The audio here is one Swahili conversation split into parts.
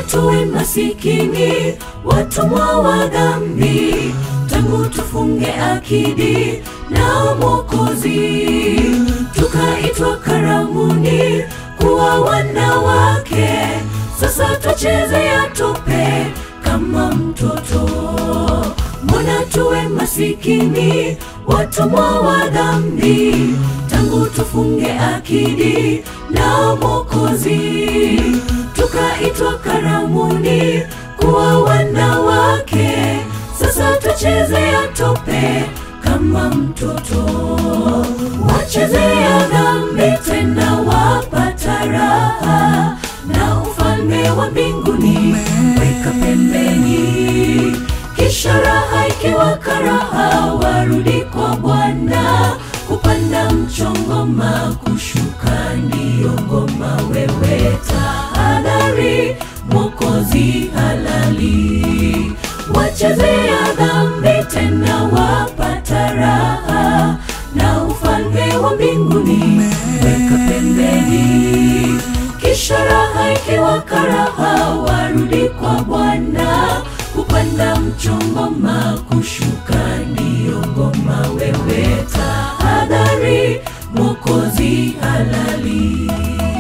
tuwe masikini, watumwa wa dhambi, tangu tufunge akidi na Mwokozi, tukaitwa karamuni kuwa wanawake. Sasa twachezea tope kama mtoto. Mbona tuwe masikini, watumwa wa dhambi, tangu tufunge akidi na Mwokozi, tukaitwa karamuni kuwa wanawake. Sasa twachezea tope kama mtoto, wachezea dhambi tena wapata raha, na ufalme wa mbinguni weka pembeni. Kisha raha ikiwa karaha, warudi kwa Bwana, kupanda mchongoma, kushuka ndiyo ngoma. Wewe tahadhari, Mwokozi halali, wachezea dhambi tena wapata raha, na ufalme wa mbinguni weka pembeni. Kisha raha ikiwa karaha, warudi kwa Bwana, kupanda mchongoma, kushuka ndiyo ngoma. Wewe tahadhari, Mwokozi halali.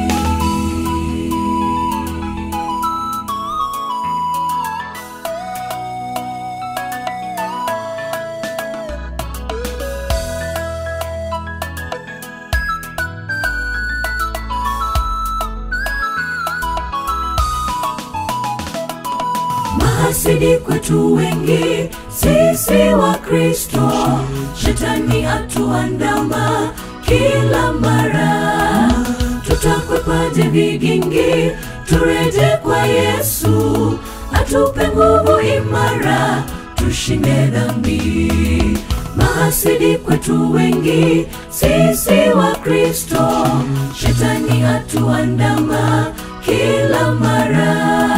Mahasidi kwetu wengi, sisi wa Kristo, shetani atuandama kila mara. Tutakwepaje vigingi? Tureje kwa Yesu, atupe nguvu imara, tushinde dhambi. Mahasidi kwetu wengi, sisi wa Kristo, shetani atuandama kila mara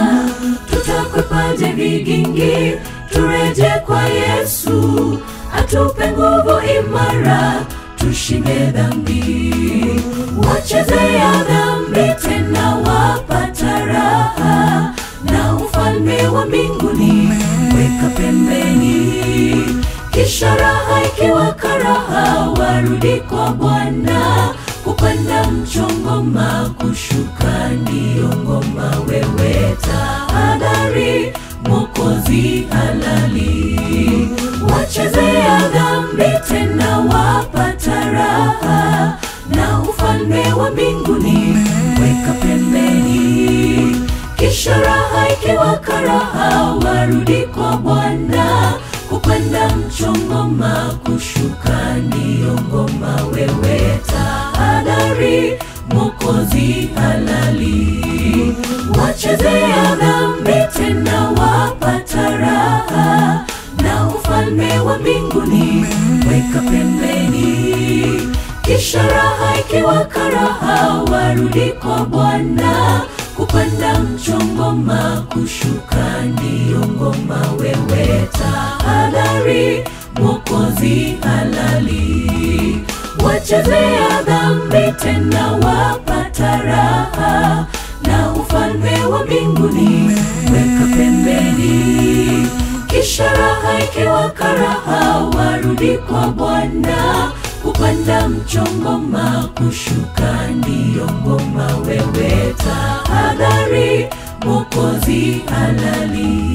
tutakwepaje vigingi? Tureje kwa Yesu, atupe nguvu imara, tushinde dhambi. Wachezea dhambi tena wapata raha, na ufalme wa mbinguni weka pembeni. Kisha raha ikiwa karaha, warudi kwa Bwana, kupanda mchongoma, kushuka ndiyo ngoma. Wewe tahadhari, Mwokozi halali, wachezea dhambi tena wapata raha, na ufalme wa mbinguni weka pembeni. Kisha raha ikiwa karaha, warudi kwa Bwana, kupanda mchongoma, kushuka ndiyo ngoma. Wewe tahadhari, Mwokozi halali, wachezea dhambi tena wapata raha, na ufalme wa mbinguni weka pembeni. Kisha raha ikiwa karaha, warudi kwa Bwana, kupanda mchongoma, kushuka ndiyo ngoma. Wewe tahadhari, Mwokozi halali, wachezea dhambi tena wapata raha, na ufalme wa mbinguni weka pembeni. Kisha raha ikiwa karaha, warudi kwa Bwana, kupanda mchongoma, kushuka ndiyo ngoma. Wewe tahadhari, Mwokozi halali